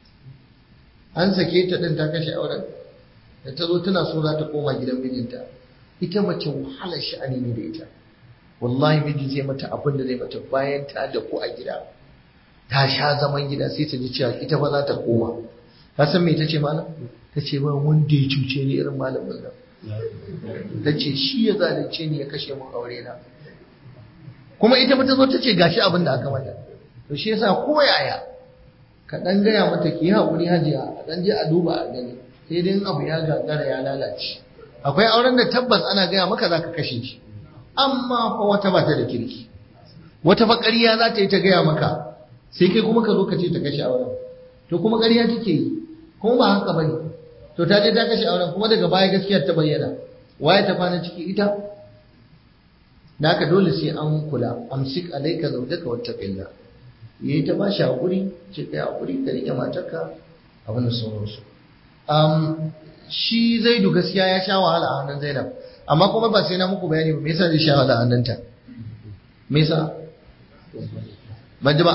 an sake ta ɗin ta kashe auren da ta zo tana so za ta koma gidan mijinta ita mace wahalar sha'ani ne da ita wallahi miji zai mata abin da zai mata bayan ta da ku a gida ta sha zaman gida sai ta ji cewa ita ba za ta koma ka san me tace malam tace ba wanda ya cuce ni irin malamin nan tace shi ya zalunce ni ya kashe mun aure na kuma ita ba ta zo tace gashi abin da aka mata to shi yasa ko yaya ka dan gaya mata ki haƙuri hajiya a dan je a duba a gani sai dai abu ya gagara ya lalace akwai auren da tabbas ana gaya maka za ka kashe shi amma fa wata ba ta da kirki wata fa ƙarya za ta yi ta gaya maka sai kai kuma ka zo ka ce ta kashe auren to kuma ƙarya take yi kuma ba haka bane to ta je ta kashe auren kuma daga baya gaskiyar ta bayyana waye ta kwana ciki ita da haka dole sai an kula amsik alaika zaujaka wattaqilla yayi ta bashi hakuri ce kai hakuri ka rike matarka abin da sauransu um, shi zaidu gaskiya ya sha wahala a hannun zainab amma kuma ba sai na muku bayani ba me yasa zai sha wahala a hannunta me yasa ban ji ba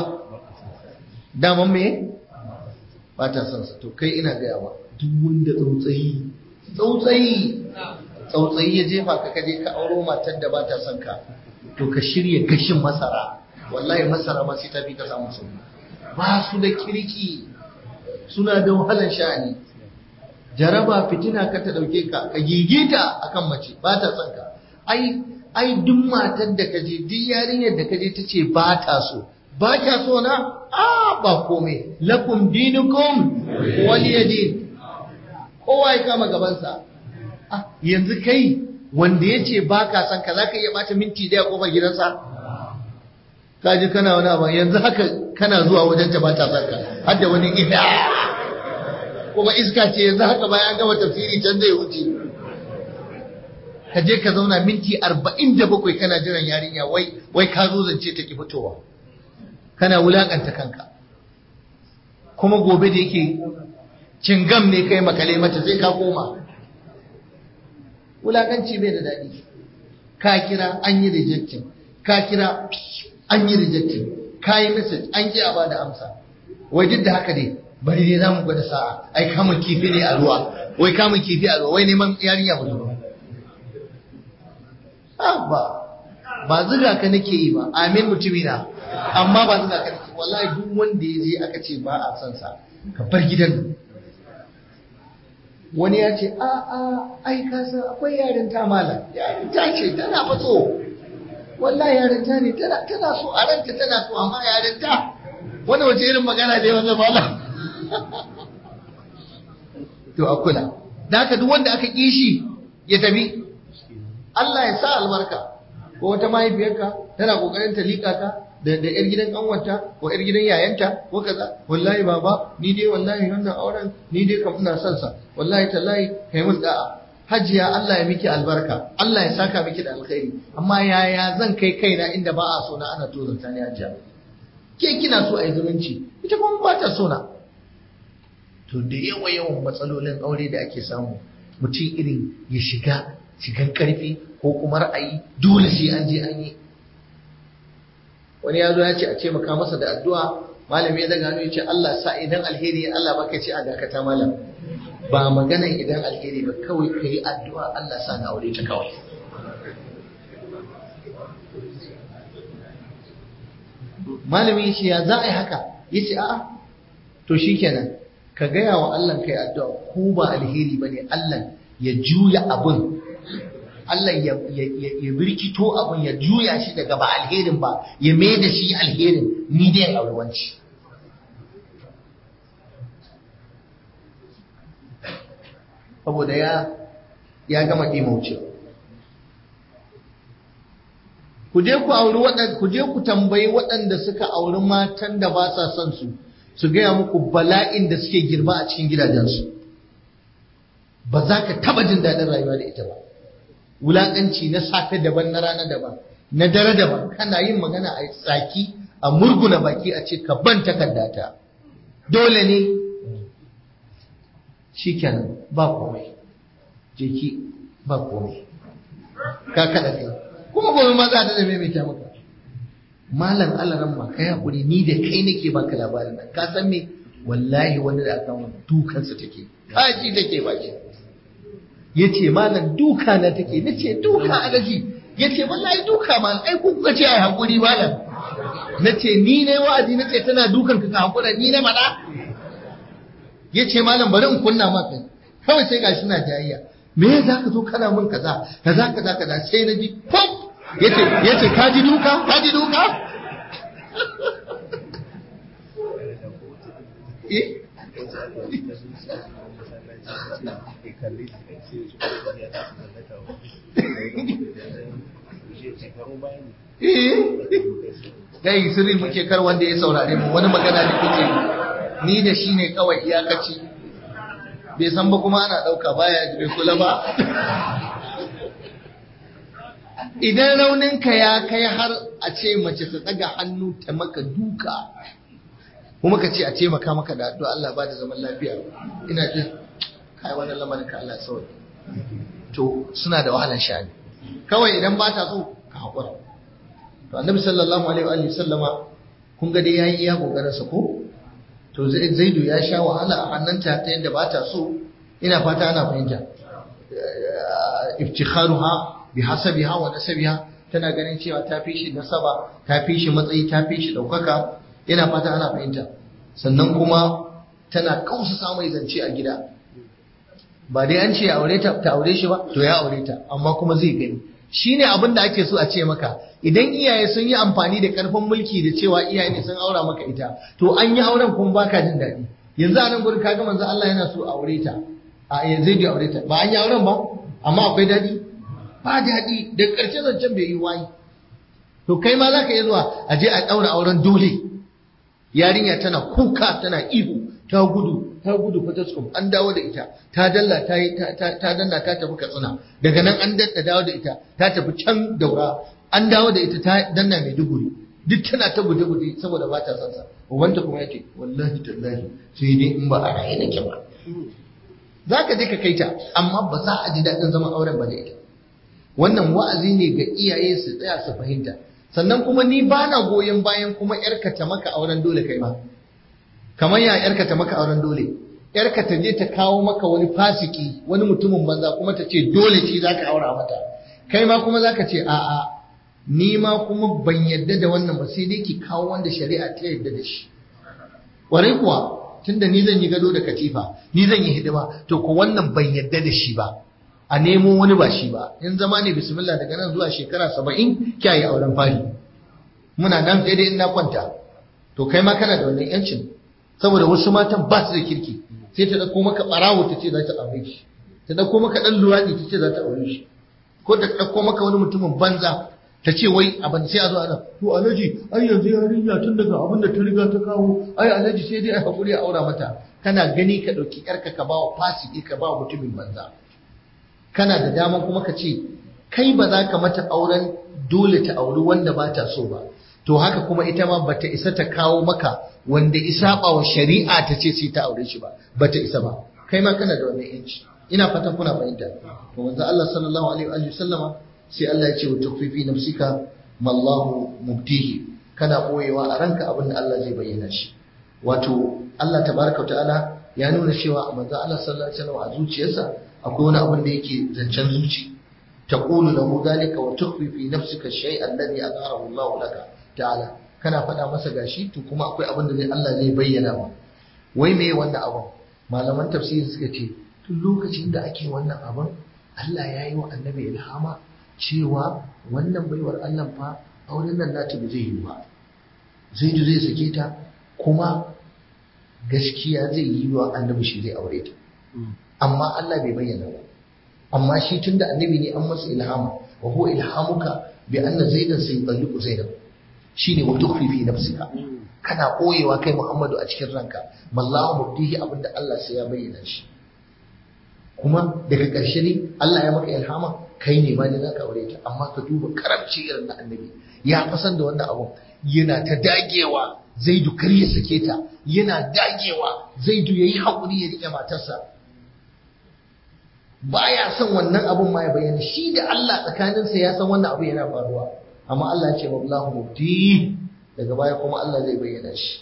daman me ba ta son sa to kai ina gaya ba duk wanda tsautsayi tsautsayi tsautsayi ya jefa ka kaje ka auro matar da ba ta son ka to ka shirya gashin masara wallahi masara ma sai ta fi ka samu sauki ba su da kirki suna da wahalar sha'ani jaraba fitina ka ta dauke ka ka gigita akan mace ba ta son ka ai ai duk matar da kaje duk yarinyar da kaje ta ce ba ta so ba ta so na a ba komai lakum dinukum waliyadin kowa ya kama gabansa ah yanzu kai wanda ya ce ba ka son ka za ka iya bata minti daya kofar gidansa ka ji kana wani abu yanzu haka kana zuwa wajen ta ba ta son ka har da wani ina kuma iska ce yanzu haka bayan an gama tafsiri can zai wuce ka je ka zauna minti arba'in da bakwai kana jiran yarinya wai wai ka zo zance ta ki fitowa kana wulakanta kanka kuma gobe da yake cingam ne kai makale mata sai ka koma wulakanci bai da daɗi ka kira an yi rejectin ka kira an yi rejectin ka yi message an ki a ba da amsa wai duk da haka dai bari dai za mu gwada sa'a ai kamun kifi ne a ruwa wai kamun kifi a ruwa wai neman yarinya mutum ba ba zuga ka nake yi ba amin mutumina amma ba zuga ka nake wallahi duk wanda ya je aka ce ba a son sa ka bar gidan wani ya ce a a ai ka san akwai yarinta malam yarinta ce tana fatso wallahi yarinta ne tana tana so a ranta tana so amma yarinta wani wace irin magana ne wannan malam to a kula da haka duk wanda aka kishi ya tafi Allah ya sa albarka ko wata mahaifiyarka tana kokarin ta lika ka da da yar gidan kanwanta ko yar gidan yayanta ko kaza wallahi baba ni dai wallahi wannan auren ni dai kam ina son sa wallahi tallahi kai mun da'a hajiya Allah ya miki albarka Allah ya saka miki da alkhairi amma yaya zan kai kaina inda ba a so na ana tozarta ni hajiya ke kina so a yi zumunci ita kuma ba ta so na to da yawa yawan matsalolin aure da ake samu mutum irin ya shiga shigan karfi ko kuma ra'ayi dole sai an je an yi wani ya zo ya ce a ce maka masa da addu'a malami ya daga hannu ya ce Allah sa idan alheri Allah baka ce a dakata malam ba maganan idan alheri ba kawai ka yi addu'a Allah sa na aure ta kawai malami ya ce ya za a yi haka ya ce a'a to shi kenan ka gaya wa Allah kai addu'a ko ba alheri ba ne Allah ya juya abin Allah ya, ya, birkito abin ya juya shi daga ba alherin ba ya mai da shi alherin ni dai aurewanci saboda ya ya gama ɗimaucewa ku je ku auri waɗanda ku je ku tambayi waɗanda suka auri matan da ba sa son su su gaya muku bala'in da suke girma a cikin gidajensu ba za ka taba jin daɗin rayuwa da ita ba wulaƙanci na safe daban na rana daban na dare daban kana yin magana a tsaki a murguna baki a ce ka ban takardata dole ne shikenan ba komai jeki ba komai ka kaɗa kai kuma gobe ma za ta da maimaita maka malam alaran ma kai hakuri ni da kai nake baka labarin nan ka san me wallahi wani da aka mun dukansa take kaji take baki yace malam duka na take nace duka alaji yace wallahi duka malam ai ku kuka ce ai hakuri malam nace ni ne wa'azi nace tana dukan ka ka hakura ni na mada yace malam bari in kunna maka kawai sai gashi na jayayya me za ka zo kana min kaza kaza kaza kaza sai na ji pop yace yace ka ji duka ka ji duka eh Gai sirri muke kar wanda ya saurare mu wani magana da kuke ni da shi ne kawai iyakaci bai san ba kuma ana ɗauka baya bai kula ba idan rauninka ya kai har a ce mace ta tsaga hannu ta maka duka kuma ka ce a ce maka maka da addu'a Allah ba da zaman lafiya ina jin kai wannan lamarin ka Allah sauri to suna da wahalar sha'ani kawai idan ba ta so ka haƙura to annabi sallallahu alaihi wa sallama kun ga dai yayi iya kokarin sa ko to zaidu ya sha wahala a hannunta ta yadda ba ta so ina fata ana fahimta iftikharuha bi hasabiha wa nasabiha tana ganin cewa ta fi shi nasaba ta fi shi matsayi ta fi shi daukaka ina fata ana fahimta sannan kuma tana kausa mai zance a gida ba dai an ce aure ta ta aure shi ba to ya aure ta amma kuma zai gani shine abin da ake so a ce maka idan iyaye sun yi amfani da karfin mulki da cewa iyaye ne sun aura maka ita to an yi auren kuma baka jin daɗi yanzu a nan gurin kaga manzo Allah yana so aure ta a yanzu da aure ta ba an yi auren ba amma akwai daɗi ba daɗi da ƙarshe zancen bai yi wayi to kai ma za ka iya zuwa a je a ɗaura auren dole yarinya tana kuka tana ihu ta gudu ta gudu fataskum an dawo da ita ta dalla ta yi ta danna ta tafi katsina daga nan an dadda dawo da ita ta tafi can daura an dawo da ita ta danna mai duguri duk tana ta guje guje saboda ba ta son sa wanda kuma yake wallahi tallahi sai dai in ba a raye nake ba za ka je ka kai ta amma ba za a ji daɗin zaman auren ba da ita wannan wa'azi ne ga iyaye su tsaya su fahimta sannan kuma ni ba na goyon bayan kuma yarka ta maka auren dole kai ma kamar ya yarka ta maka auren dole yarka ta je ta kawo maka wani fasiki wani mutumin banza kuma ta ce dole shi zaka aura mata kai ma kuma zaka ce a'a ni ma kuma ban yadda da wannan ba sai dai ki kawo wanda shari'a ta yadda da shi kwarai kuwa tunda ni zan yi gado da katifa ni zan yi hidima to ko wannan ban yadda da shi ba a nemo wani ba shi ba in zama ne bismillah daga nan zuwa shekara saba'in kya yi auren fari muna nan sai dai in na kwanta to kai ma kana da wannan yancin saboda wasu matan ba su da kirki sai ta dauko maka barawo ta ce za ta aure shi ta dauko maka dan luwadi ta ce za ta aure shi ko ta dauko maka wani mutumin banza ta ce wai abin sai a zo ana to alaji ai yanzu yarinya tun daga abin da ta riga ta kawo ai alaji sai dai a hakuri a aura mata kana gani ka ɗauki yarka ka ba wa fasiki ka ba wa mutumin banza kana da dama kuma ka ce kai ba za ka mata auren dole ta auri wanda ba ta so ba to haka kuma ita ma bata isa ta kawo maka wanda isa ba wa shari'a ta ce sai ta aure shi ba bata isa ba kai ma kana da wannan yanci ina fatan kuna fahimta to manzo Allah sallallahu alaihi wa sallama sai Allah ya ce wa tukfifi nafsika mallahu mubtihi kana boyewa a ranka abin da Allah zai bayyana shi wato Allah tabaraka wa ta'ala ya nuna cewa manzo Allah sallallahu alaihi wasallam a zuciyarsa akwai wani abin da yake zancen zuci taqulu lahu dalika wa tukhfi fi nafsika shay'an alladhi azharahu Allah laka ta'ala kana faɗa masa gashi to kuma akwai abin da zai Allah zai bayyana ma wai me wannan abin malaman tafsiri suka ce tun lokacin da ake wannan abin Allah ya yi wa annabi ilhama cewa wannan baiwar Allah fa auren nan nata ba zai yi ba zai zai sake ta kuma gaskiya zai yi wa annabi shi zai aure ta amma Allah bai bayyana ba amma shi tunda annabi ne an masa ilhama wa huwa ilhamuka bi anna zaidan sayutalliqu zaidan shine wa tukhfi fi nafsika kana koyewa kai Muhammadu a cikin ranka mallahu mubdihi abinda Allah sai ya bayyana shi kuma daga ƙarshe ne Allah ya maka ilhama kai ne ma ne zaka aure ta amma ka duba karamci irin na annabi ya fasan da wannan abun yana ta dagewa zaidu kar ya sake ta yana dagewa zaidu yayi hakuri ya rike matarsa baya son wannan abun ma ya bayyana shi da Allah tsakaninsa ya san wannan abu yana faruwa amma Allah ya ce wallahu mubdi daga baya kuma Allah zai bayyana shi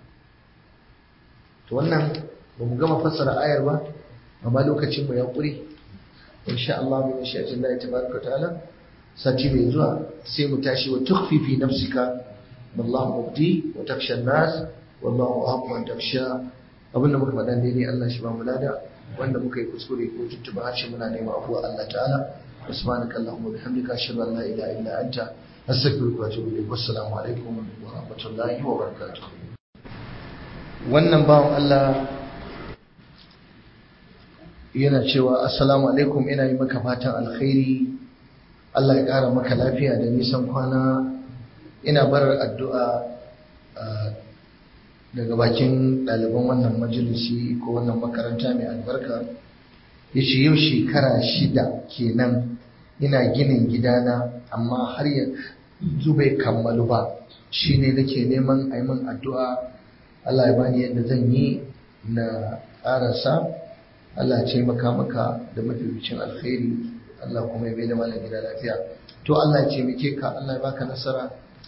to wannan ba mu gama fassara ayar ba amma lokacin mu ya kure insha Allah bi mashi'atin Allah tabaraka ta'ala sati mai zuwa sai mu tashi wa tukhfi fi nafsika wallahu mubdi wa taksha nas wallahu ahqqu an taksha abinda muka faɗa daidai Allah shi ba mu lada wanda muka yi kuskure ko tuntuba harshe muna nema afuwa Allah ta'ala subhanaka allahumma bihamdika ashhadu an la ilaha illa anta astaghfiruka wa atubu ilayk wassalamu alaikum wa rahmatullahi wa barakatuh wannan bawan Allah yana cewa assalamu alaikum ina yi maka fatan alkhairi Allah ya ƙara maka lafiya da nisan kwana ina barar addu'a daga bakin ɗaliban wannan majalisi ko wannan makaranta mai albarka ya ce yau shekara shida kenan ina ginin gidana amma har yanzu bai kammalu ba shi ne nake neman a yi min addu'a Allah ya bani yadda zan yi na ƙarasa Allah ya taimaka maka da mafificin alkhairi Allah kuma ya bai da malam gida lafiya to Allah ya taimake ka Allah ya baka nasara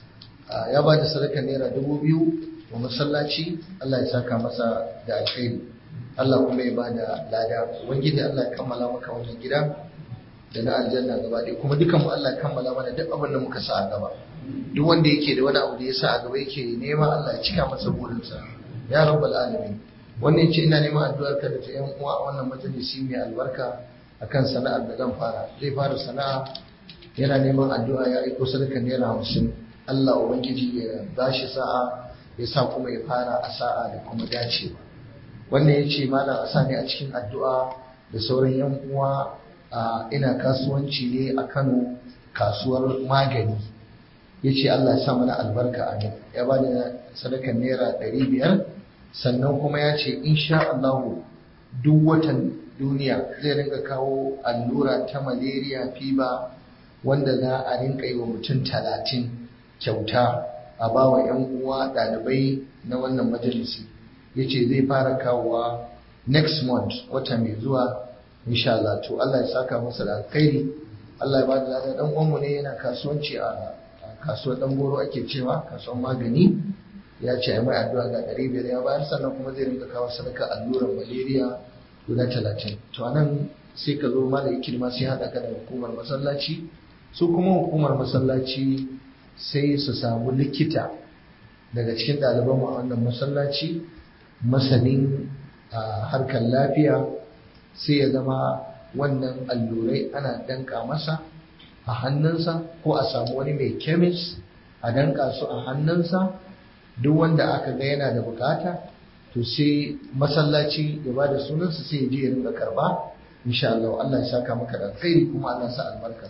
ya ba da sadaka naira dubu biyu wa masallaci Allah ya saka masa da alkhairi Allah kuma ya ba da lada ubangiji Allah ya kammala maka wannan gida da na aljanna gaba ɗaya kuma dukan mu Allah ya kammala mana duk abin da muka sa a gaba duk wanda yake da wani abu da ya sa a gaba yake nema Allah ya cika masa burinsa ya rabbal alamin wannan yace ina neman addu'ar ka da ta yan uwa a wannan majalisi mai albarka akan sana'ar da zan fara zai fara sana'a yana neman addu'a ya aiko sadaka naira hamsin Allah ubangiji ya bashi sa'a ya sa kuma ya fara a sa'a da kuma dacewa wannan yace malam a sa ne a cikin addu'a da sauran yan uwa ina kasuwanci ne a Kano kasuwar magani yace Allah ya sa mana albarka a ya bada sadakan naira ɗari biyar sannan kuma ya ce insha Allahu duk watan duniya zai rinka kawo allura ta malaria fiba wanda za a rinka yi wa mutum talatin kyauta a ba wa 'yan uwa ɗalibai na wannan majalisi ya ce zai fara kawowa next month wata mai zuwa insha Allah to Allah ya saka masa da alkhairi Allah ya bada lada dan uwanmu ne yana kasuwanci a kasuwar dan goro ake cewa kasuwar magani ya ce ai mai addu'a ga ɗari biyar ya bayar sannan kuma zai rinka kawo sadaka allurar malaria guda talatin to anan sai ka zo mala ikilma sai haɗa ka da hukumar masallaci su kuma hukumar masallaci sai su samu likita daga cikin ɗaliban mu a wannan masallaci masanin harkar lafiya sai ya zama wannan allurai ana danka masa a hannunsa ko a samu wani mai kemis a danka su a hannunsa duk wanda aka ga yana da bukata to sai masallaci ya ba da sunansa sai ya je ya rinka karba insha Allah Allah ya saka maka da alkhairi kuma Allah ya sa albarka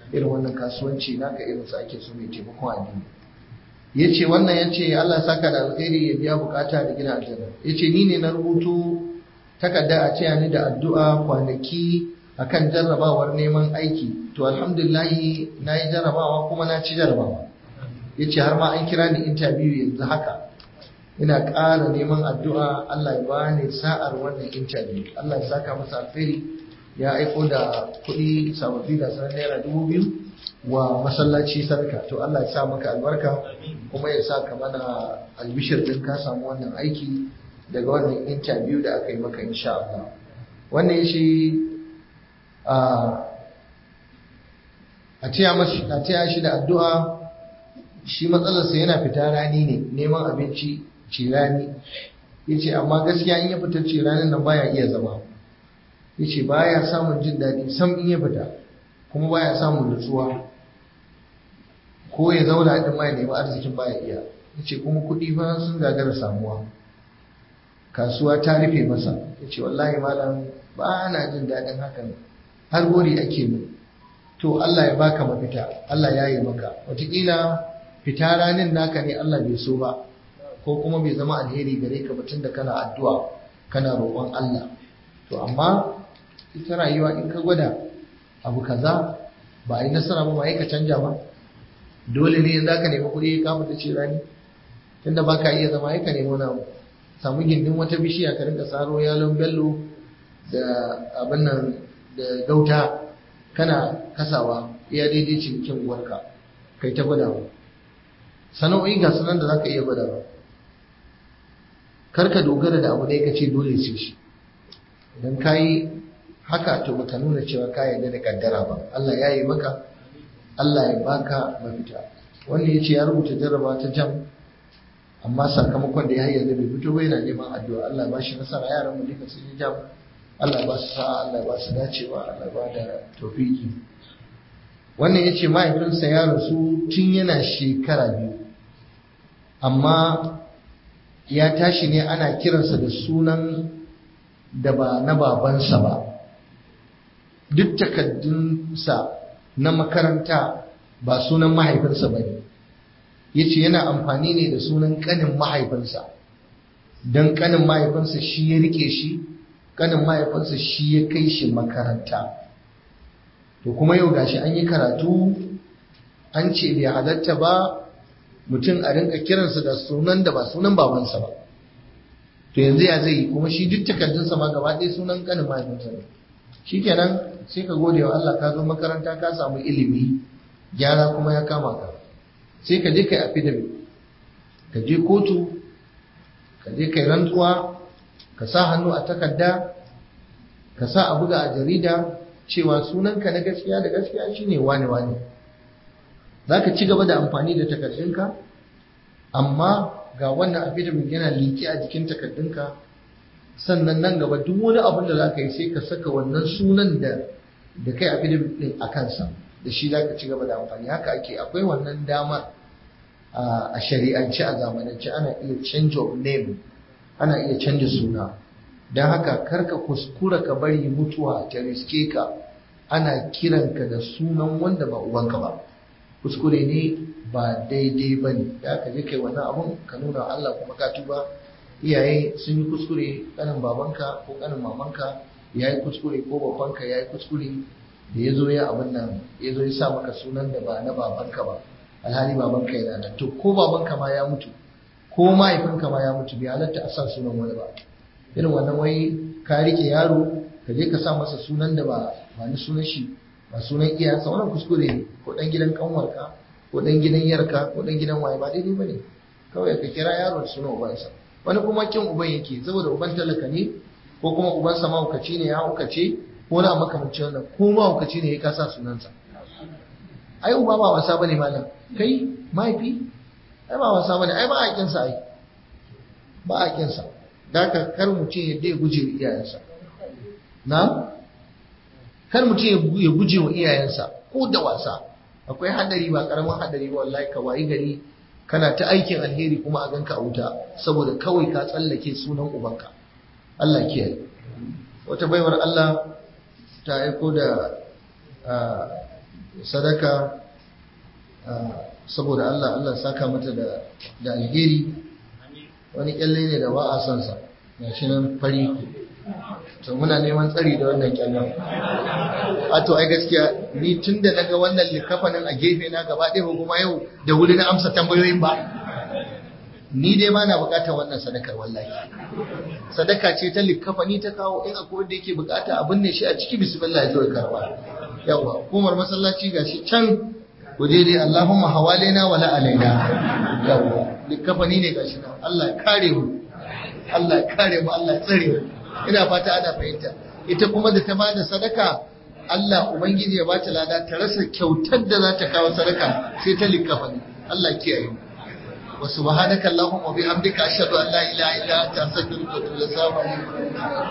irin wannan kasuwanci naka irin sa ake so mai taimakon addini ya ce wannan ya ce Allah saka da alkhairi ya biya bukata da gina aljanna ya ce ni ne na rubutu takarda a cewa ni da addu'a kwanaki akan jarrabawar neman aiki to alhamdulillahi na yi jarrabawa kuma na ci jarrabawa ya ce har ma an kira ni interview yanzu haka ina ƙara neman addu'a Allah ya ba ni sa'ar wannan interview Allah ya saka masa alkhairi ya aiko da kuɗi sababbi da sanar naira dubu biyu wa masallaci sarka to Allah ya sa maka albarka kuma ya sa ka mana albishir din ka samu wannan aiki daga wannan interview da aka yi maka insha Allah wannan shi a a taya shi da addu'a shi matsalarsa yana fita rani ne neman abinci ci rani ya ce amma gaskiya in ya fita ci ranin nan baya iya zama ya ce baya samun jin daɗi sam in ya fita kuma baya samun nutsuwa ko ya zauna din ma ya nemi arzikin baya iya ya ce kuma kuɗi fa sun gagara samuwa kasuwa ta rufe masa ya ce wallahi malam ba na jin daɗin hakan har gori ake mu to Allah ya baka mafita Allah ya yi maka wataƙila fita ranin naka ne Allah bai so ba ko kuma bai zama alheri gare ka batun da kana addu'a kana roƙon Allah to amma ita rayuwa in ka gwada abu kaza ba a yi nasara ba ba ka canja ba dole ne za ka nemi kuɗi ka fita ce rani tunda ba ka iya zama ka nemi wani samu gindin wata bishiya ka rinka saro yalon bello da abin nan da gauta kana kasawa iya daidai cikin uwarka kai ta gwadawa sana'o'i ga sunan da za ka iya gwadawa kar ka dogara da abu ɗaya ka ce dole sai shi idan ka yi haka to baka nuna cewa ka yarda da kaddara ba Allah ya yi maka Allah ya baka mafita wanda ya ce ya rubuta jarraba ta jam amma sakamakon da ya yanzu bai fito ba yana neman addu'a Allah ba shi nasara yaran mu duka sun yi jam Allah ba su sa'a Allah ba su dacewa Allah ba da tofiki wannan ya ce mahaifinsa ya rasu tun yana shekara biyu amma ya tashi ne ana kiransa da sunan da ba na babansa ba duk takaddunsa na makaranta ba sunan mahaifinsa ba ne ya ce yana amfani ne da sunan ƙanin mahaifinsa don ƙanin mahaifinsa shi ya rike shi ƙanin mahaifinsa shi ya kai shi makaranta to kuma yau gashi an yi karatu an ce bai halatta ba mutum a rinka kiransa da sunan da ba sunan babansa ba to yanzu ya zai kuma shi duk takardunsa ma gaba ɗaya sunan ƙanin mahaifinsa ne shikenan sai ka gode wa Allah ka zo makaranta ka samu ilimi gyara kuma ya kama ka sai ka je kai affidavit ka je kotu ka je kai rantsuwa ka sa hannu a takarda ka sa a buga a jarida cewa sunanka na gaskiya da gaskiya shine wane wane za ka ci gaba da amfani da takardunka amma ga wannan affidavit yana liƙe a jikin takardunka sannan nan gaba duk wani abin da za ka yi sai ka saka wannan sunan da da kai affidavit din a kansa da shi za ka ci gaba da amfani haka ake akwai wannan damar a shari'ance a zamanance ana iya change of name ana iya canja suna don haka karka kuskura ka bari mutuwa ta riske ka ana kiranka da sunan wanda ba ubanka ba kuskure ne ba daidai ba ne da aka je kai wannan abun ka nuna Allah kuma ka tuba iyaye sun yi kuskure kanin babanka ko kanin mamanka ya yi kuskure ko babanka ya yi kuskure da ya zo ya abin nan ya zo ya sa maka sunan da ba na babanka ba alhali babanka yana nan to ko babanka ma ya mutu ko mahaifinka ma ya mutu bai halatta a sa sunan wani ba irin wannan wai ka rike yaro ka je ka sa masa sunan da ba ba ni sunan shi ba sunan iyayensa wannan kuskure ne ko dan gidan kanwarka ko dan gidan yarka ko dan gidan waye ba daidai bane kawai ka kira yaro da sunan ubansa wani kuma kin uban yake saboda uban talaka ne ko kuma uban sa mahaukaci ne ya haukace ko na makamanci wannan ko mahaukaci ne ya kasa sunansa ai uba ba wasa bane malam kai mahaifi ai ba wasa bane ai ba a kinsa ai ba a kinsa da ka kar mutum ya dai guje wa iyayensa na kar mutum ya guje wa iyayensa ko da wasa akwai hadari ba karamin hadari ba wallahi ka wayi gari kana ta aikin alheri kuma a ganka a wuta saboda kawai ka tsallake sunan ubanka Allah kiyaye wata baiwar Allah ta aiko da sadaka saboda Allah Allah saka mata da da alheri wani kyalle ne da ba a son sa gashi nan fari to muna neman tsari da wannan kyallen a to ai gaskiya ni tun da naga wannan likafanin a gefe na gaba ɗaya kuma yau da wuri na amsa tambayoyin ba ni dai ba na bukatar wannan sadakar wallahi sadaka ce ta likafani ta kawo in akwai wanda yake bukata abin ne shi a ciki bismillah ya zo ya karba yawa hukumar masallaci gashi can waje dai Allahumma hawalena wala alaina yawa likafani ne gashi nan Allah ya kare mu Allah ya kare mu Allah ya tsare mu ina fata ana fahimta ita kuma da ta bada sadaka Allah ubangiji ya bata lada ta rasa kyautar da za ta kawo sadaka sai ta likafani Allah ya kiyaye mu wa subhanaka allahumma wa bihamdika ashhadu an la ilaha illa anta astaghfiruka wa atubu ilaik